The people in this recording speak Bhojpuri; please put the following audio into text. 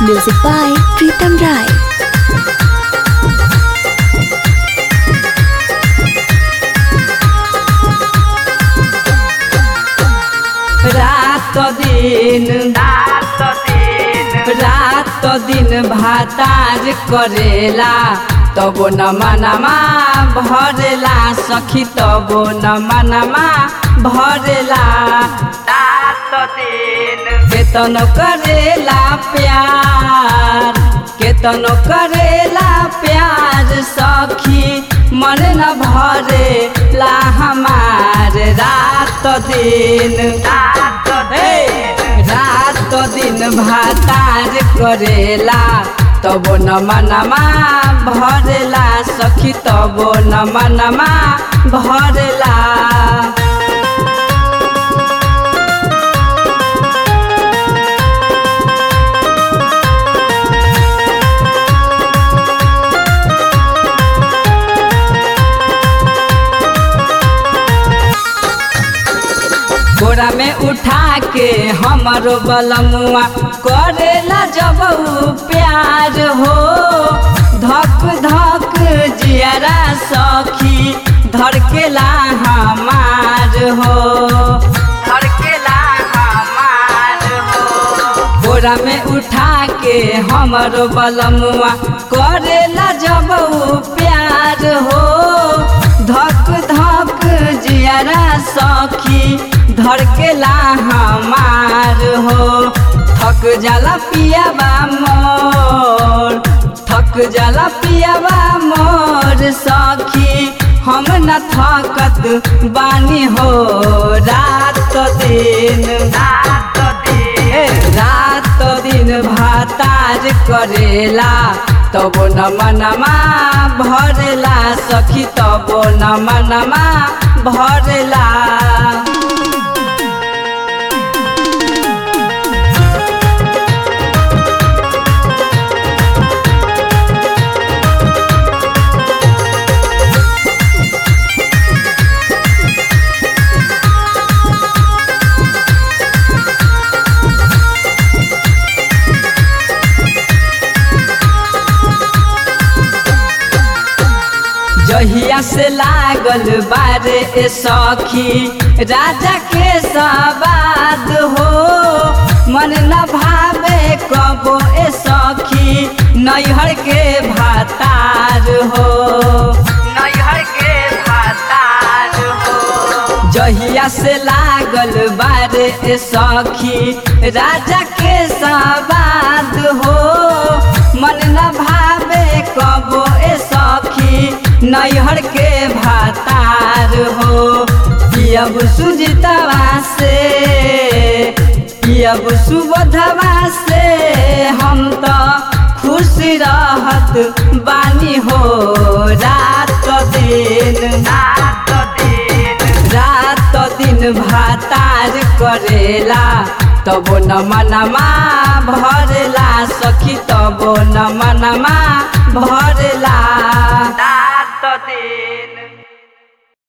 Music by Pritam Rai. रात दिन रात दिन रात दिन भातार करेला तबो न मनमा भरेला सखी तबो न मनमा भरेला रात दिन केतन करेला प्यार केतन करेला प्यार सखी मन न भरे ला हमार रात दिन रात दिन रात दिन भातार करेला तबो न मनमा भरेला सखी तबो न मनमा भरेला बोरा में उठा के हमारो बलमुआ करेला जब उ प्यार हो धक धक जियरा सखी धड़केला हमार हो धड़केला हमार हो बोरा में उठा के हमारो बलमुआ करेला जब उ प्यार हो धक धक जियरा सखी धड़केला हमार हो थक जाला पियाबा मोर थक जाला पियाबा मोर सखी हम न थकत बानी हो रात दिन रात दिन रात दिन भातार करेला तबो न मनमा भरेला सखी तबो न मनमा भरेला जहिया से लागल बारे ए सखी राजा के सवाद हो मन न भावे कबो ए सखी नैहर के भातार हो नैहर के भातार हो जहिया से लागल बारे ए सखी राजा के सवाद हो मन न भावे कबो ए सखी नैहर के भातार हो पियब सुजितवा से पियब सुबोधवा से हम तो खुश रहत बानी हो रात दिन रात दिन रात दिन भातार करेला तबो न मनमा भरेला सखी तबो न मनमा भरेला रात दिन